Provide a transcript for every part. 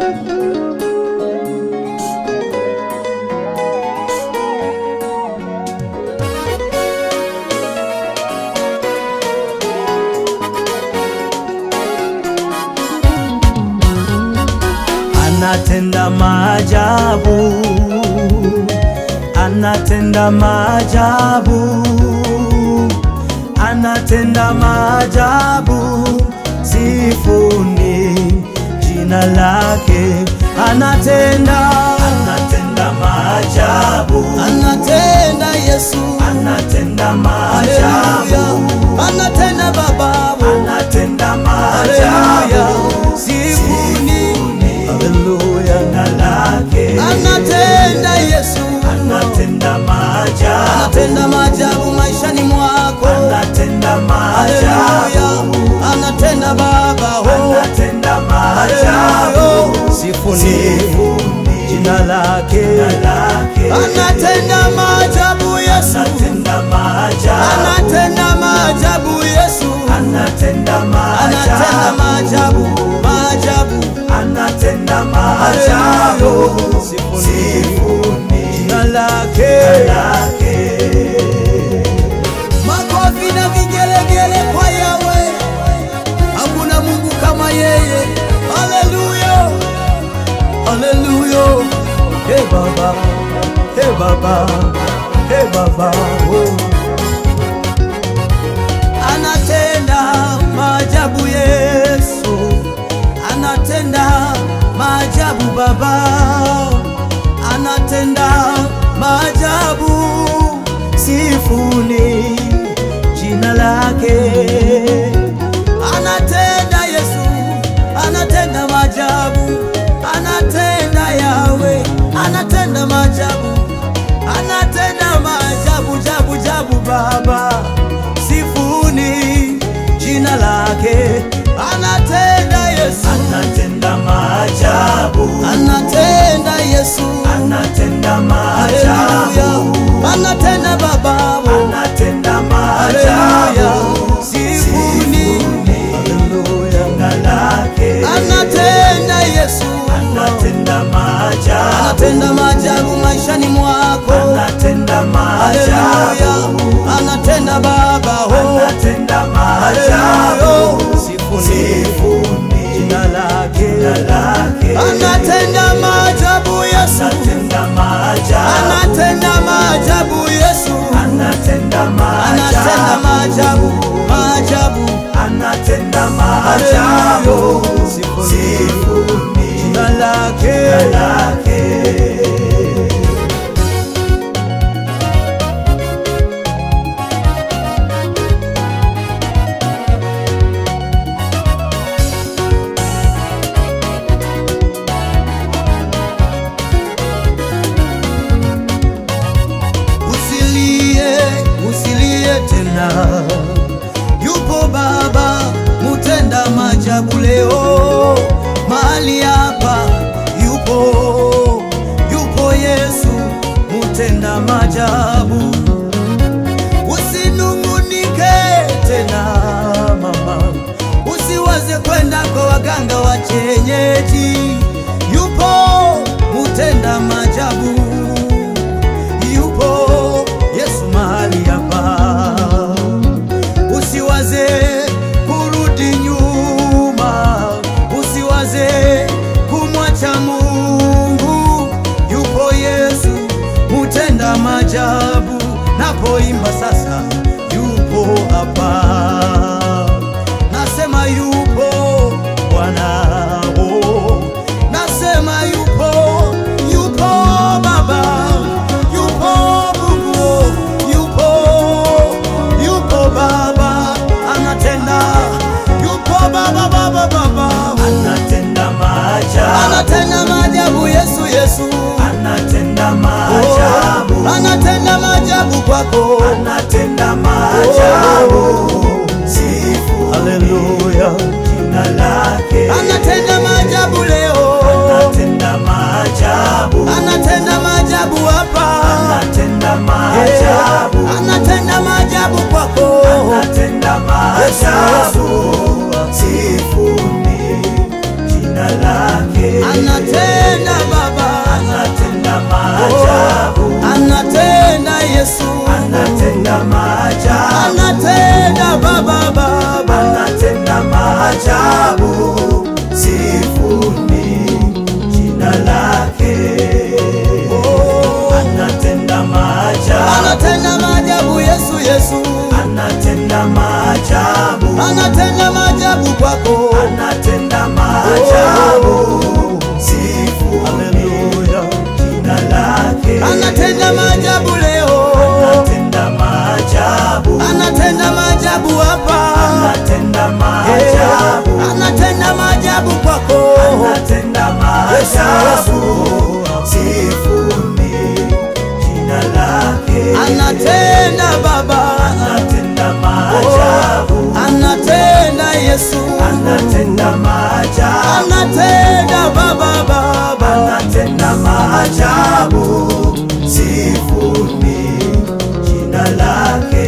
anatenda maajabu, anatenda maajabu, anatenda maajabu, sifuni jina lake, anatenda, anatenda maajabu, Anatenda Yesu, anatenda haleluya, maajabu, anatenda Baba, anatenda haleluya, maajabu, sifuni, haleluya, jina lake, anatenda Yesu, anatenda maajabu, anatenda maajabu maishani mwako, anatenda haleluya, maajabu, anatenda Baba, oh, anatenda maajabu, haleluya, sifuni, sifuni jina lake, jina lake, anatenda maajabu Yesu, anatenda maajabu, anatenda maajabu Yesu, anatenda anatenda maajabu, maajabu, maajabu anatenda maajabu, Sifuni. sifuni jina lake. jina lake. Makofi na vigelegele kwa Yawe, hakuna Mungu kama yeye. Haleluya, haleluya. Hey Baba, hey Baba, hey Baba, oh. Anatenda maajabu Yesu, anatenda maajabu Baba, anatenda maajabu. Sifuni jina lake, Anatenda Yesu, anatenda maajabu, anatenda Yawe, anatenda maajabu, anatenda maajabu, jabu jabu Baba, sifuni jina lake, anatenda Yesu, anatenda maajabu, anatenda Yesu, anatenda haleluya, maajabu, anatenda Baba, anatenda haleluya, maajabu, sifuni haleluya, jina lake, anatenda Yesu, anatenda maajabu, anatenda maajabu maishani mwako, anatenda haleluya, maajabu, anatenda Baba, oh, anatenda maajabu, haleluya, sifuni sifuni jina lake, jina lake, anatenda maajabu Yesu, anatenda maajabu, anatenda maajabu Yesu, anatenda anatenda maajabu, maajabu, maajabu, anatenda maajabu, haleluya, sifuni sifuni jina lake. jina lake. Usilie, usilie tena, yupo Baba mutenda maajabu leo mahali hapa, yupo yupo Yesu mutenda maajabu. Usinungunike tena mama, usiwaze kwenda kwa waganga wa kienyeji, yupo mutenda maajabu yupo Yesu mahali hapa, usiwaze kurudi nyuma, usiwaze kumwacha Mungu. Yupo Yesu mutenda maajabu, napoimba sasa, yupo hapa, nasema yupo Bwana, oh. nasema yupo, yupo Baba, yupo Mungu, yupo, yupo Baba, anatenda, yupo Baba, Baba, Baba, Anatenda maajabu, anatenda maajabu Yesu, Yesu, anatenda Oh, maajabu, anatenda maajabu kwako, anatenda maajabu, sifu haleluya, jina lake, anatenda maajabu leo, anatenda maajabu, anatenda maajabu hapa, anatenda maajabu, anatenda maajabu kwako, anatenda maajabu, sifuni jina lake, anatenda anatenda maajabu, anatenda maajabu kwako. anatenda maajabu. Sifuni Haleluya. jina lake, Anatenda maajabu leo, anatenda maajabu, anatenda maajabu hapa, anatenda maajabu, anatenda maajabu kwako. anatenda maajabu. Sifuni jina lake, Anatenda Baba, anatenda maajabu, anatenda Yesu, anatenda maajabu, anatenda Baba, Baba. anatenda maajabu. Sifuni jina lake.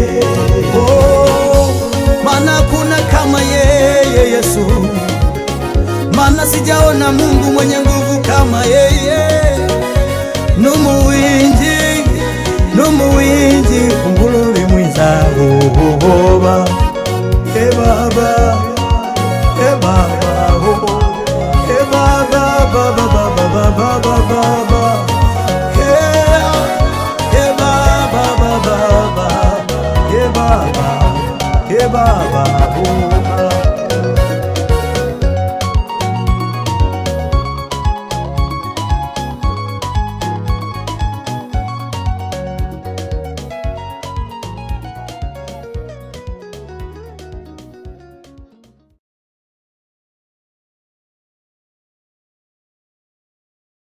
Oh, maana kuna kama yeye Yesu, maana sijaona Mungu mwenye nguvu kama yeye. Numuwinji, numuwinji kumbululi mwiza Yehova. E Baba, e Baba, oh, e Baba, Baba, Baba, Baba, Baba, Baba. Yeah. Ye baba baba baba, ye baba, ye baba, oh.